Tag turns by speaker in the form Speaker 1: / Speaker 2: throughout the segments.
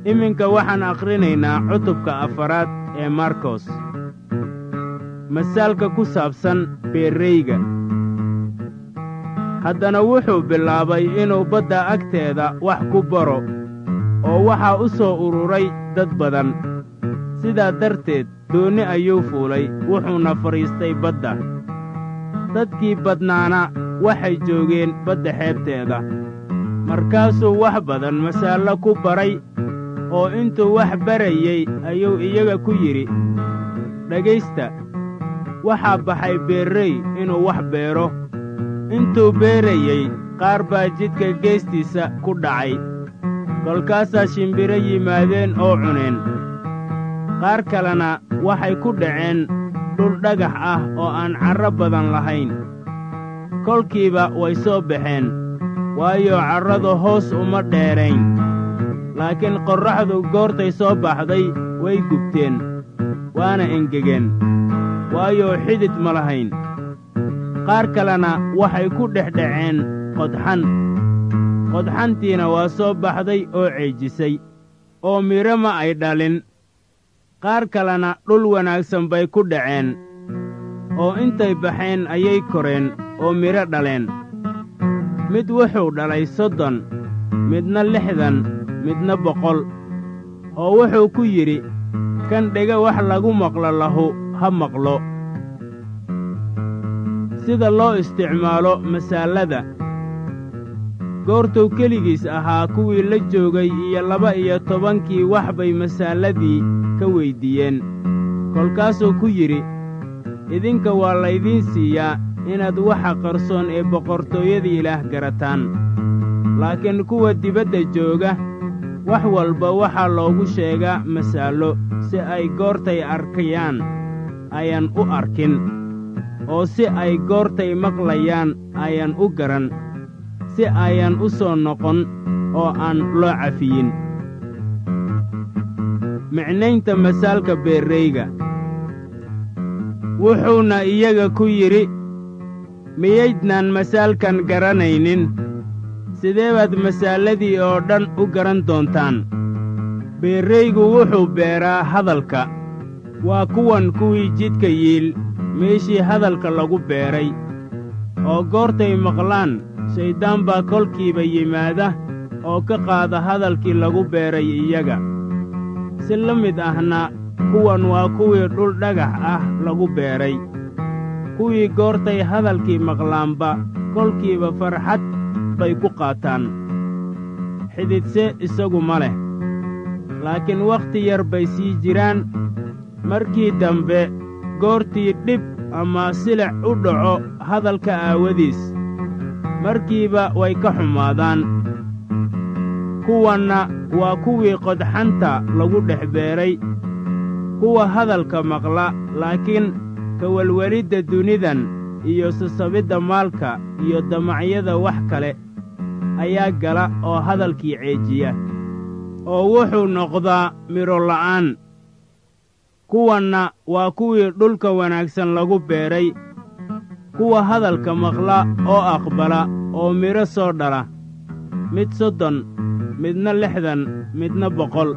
Speaker 1: iminka waxaan akhrinaynaa cutubka afaraad ee markos masaalka ku saabsan beerreyga haddana wuxuu bilaabay inuu badda agteeda wax ku baro oo waxaa u soo ururay dad badan sidaa darteed doonni ayuu fuulay wuxuuna fadhiistay badda dadkii badnaana waxay joogeen badda xeebteeda markaasuu wax badan masaallo ku baray oo intuu wax barayey ayuu iyaga ku yidhi dhegaysta waxaa baxay beerrey inuu wax beero intuu beerayey qaar baa jidka geestiisa ku dhacay kolkaasaa shimbiro yimaadeen oo cuneen qaar kalena waxay ku dhaceen dhul dhagax ah oo aan carro badan lahayn kolkiiba way soo baxeen waayo carradu hoos uma dheerayn laakiin qorraxdu goortay soo baxday way gubteen waana engegeen waayo xidid ma lahayn qaar kalena waxay ku dhex dhaceen qodxan qodxantiina waa soo baxday oo ceejisay oo midho ma ay dhalin qaar kalena dhul wanaagsan bay ku dhaceen oo intay baxeen ayay koreen oo midho dhaleen mid wuxuu dhalay soddon midna lixdan midna boqol oo wuxuu ku yidhi kan dhega wax lagu maqlo lahu ha maqlo sida loo isticmaalo masaalada goortuu keligiis ahaa kuwii la joogay iyo laba-iyo tobankii wax bay masaaladii ka weyddiiyeen kolkaasuu ku yidhi idinka waa laydiin siiyaa inaad waxa qarsoon ee boqortooyada ilaah garataan laakiin kuwa dibadda jooga wax walba waxaa loogu sheegaa masaallo si ay goortay arkayaan ayaan u arkin oo si ay goortay maqlayaan ayaan u garan si ayaan u soo noqon oo aan loo cafiyin micnaynta masaalka beerreyga wuxuuna iyaga ku yidhi miyaydnaan masaalkan garanaynin sidee baad masaaladii oo dhan u garan doontaan beerreygu wuxuu beeraa hadalka waa kuwan kuwii jidka yiil meeshii hadalka lagu beeray oo goortay maqlaan shayddaan baa kolkiiba yimaada oo ka qaada hadalkii lagu beeray iyaga si la mid ahna kuwan waa kuwii dhul dhagax ah lagu beeray kuwii goortay hadalkii maqlaanba kolkiiba farxad bay ku qaataan xididse isagu ma leh laakiin wakhti yar bay sii jiraan markii dambe goortii dhib ama silic u dhaco hadalka aawadiis markiiba way ka xumaadaan kuwanna waa kuwii qodxanta lagu dhex beeray kuwa hadalka maqla laakiin kawelwelidda dunidan iyo sasabidda maalka iyo damacyada wax kale ayaa gala oo hadalkii ceejiya oo wuxuu noqdaa midho la'aan kuwanna waa kuwii dhulka wanaagsan lagu beeray kuwa hadalka maqla oo aqbala oo midho soo dhala mid soddon midna lixdan midna boqol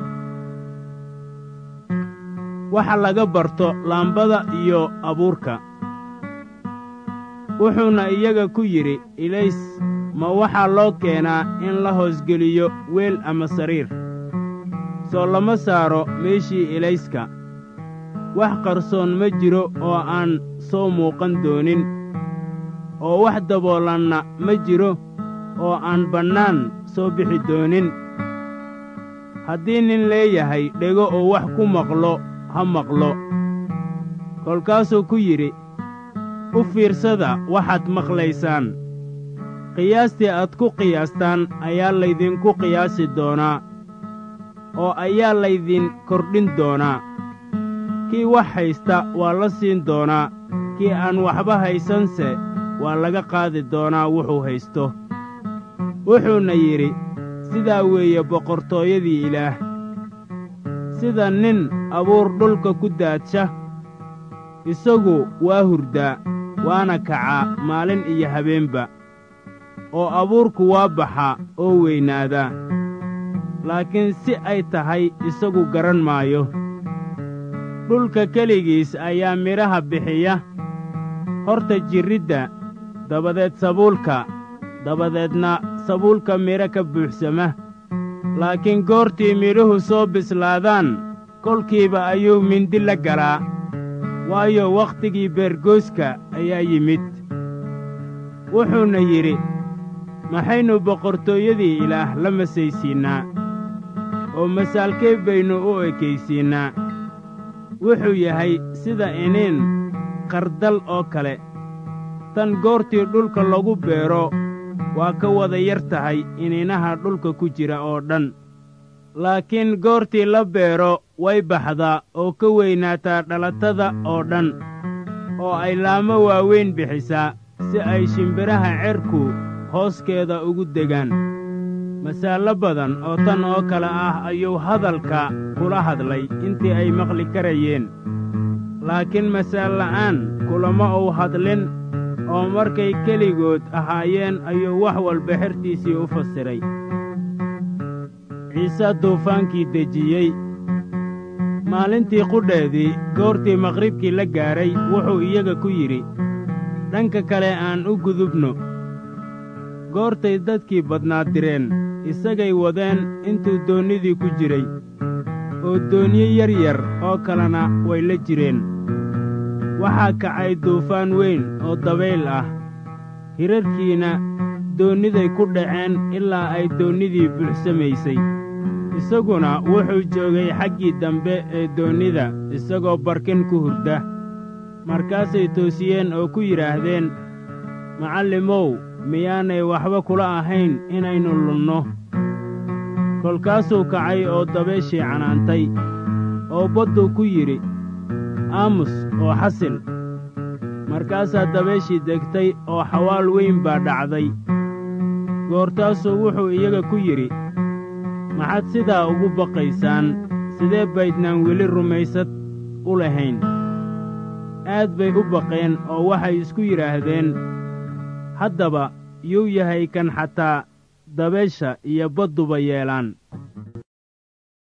Speaker 1: waxa laga barto laambada iyo abuurka wuxuuna iyaga ku yidhi ilays ma waxaa loo keenaa in la hoosgeliyo weel ama sariir soo lama saaro meeshii ilayska wax qarsoon ma jiro oo aan soo muuqan doonin oo wax daboolanna ma jiro oo aan bannaan soo bixi doonin haddii nin leeyahay dhego oo wax ku maqlo ha maqlo kolkaasuu ku yidhi u fiirsada waxaad maqlaysaan qiyaastii aad ku qiyaastaan ayaa laydinku qiyaasi doonaa oo ayaa laydin kordhin doonaa kii wax haysta waa la siin doonaa kii aan waxba haysanse waa laga qaadi doonaa wuxuu haysto wuxuuna yidhi sidaa weeye boqortooyadii ilaah sida nin abuur dhulka ku daadsha isagu waa hurdaa waana kacaa maalin iyo habeenba oo abuurku waa baxaa oo weynaadaa laakiin si ay tahay isagu garan maayo dhulka keligiis ayaa midhaha bixiya horta jirridda dabadeed sabuulka dabadeedna sabuulka midho ka buuxsama laakiin goortii midhuhu soo bislaadaan kolkiiba ayuu mindi la galaa waayo wakhtigii beergooska ayaa yimid wuxuuna yidhi maxaynu boqortooyadii ilaah la masaysiinnaa oo masaalkee baynu u ekaysiinnaa wuxuu yahay sida iniin qardal oo kale tan goortii dhulka lagu beero waa ka wada yar tahay iniinaha dhulka ku jira oo dhan laakiin goortii la beero way baxdaa oo ka weynaataa dhalatada oo dhan oo ay laamo waaweyn bixisaa si ay shimbiraha cerku hooskeeda ugu degaan masaallo badan oo tan oo kale ah ayuu hadalka kula hadlay intii ay maqli karayeen laakiin masaalla'aan kulama uu hadlin oo markay keligood ahaayeen ayuu wax walba xertiisii u fasiray ciise duufaankii dejiyey maalintii qudheedii goortii maqribkii la gaadhay wuxuu iyaga ku yidhi dhanka kale aan u gudubno goortay dadkii badnaa direen isagay wadeen intuu doonnidii ku jiray oo doonyo yar yar oo kalena way la jireen waxaa kacay duufaan weyn oo dabayl ah hirarkiina doonniday ku dhaceen ilaa ay doonnidii buuxsamaysay isaguna wuxuu joogay xaggii dambe ee doonnida isagoo barkin ku hurda markaasay toosiyeen oo ku yidhaahdeen macallimow miyaanay waxba kula ahayn inaynu lunno kolkaasuu kacay oo dabeeshii canaantay oo badduu ku yidhi aamus oo xasil markaasaa dabeeshii degtay oo xawaal weyn baa dhacday goortaasuu wuxuu iyaga ku yidhi maxaad sidaa ugu baqaysaan sidee baydnaan weli rumaysad u lahayn aad bay u baqeen oo waxay isku yidhaahdeen haddaba yuu yahay kan xataa dabeesha iyo badduba yeelaan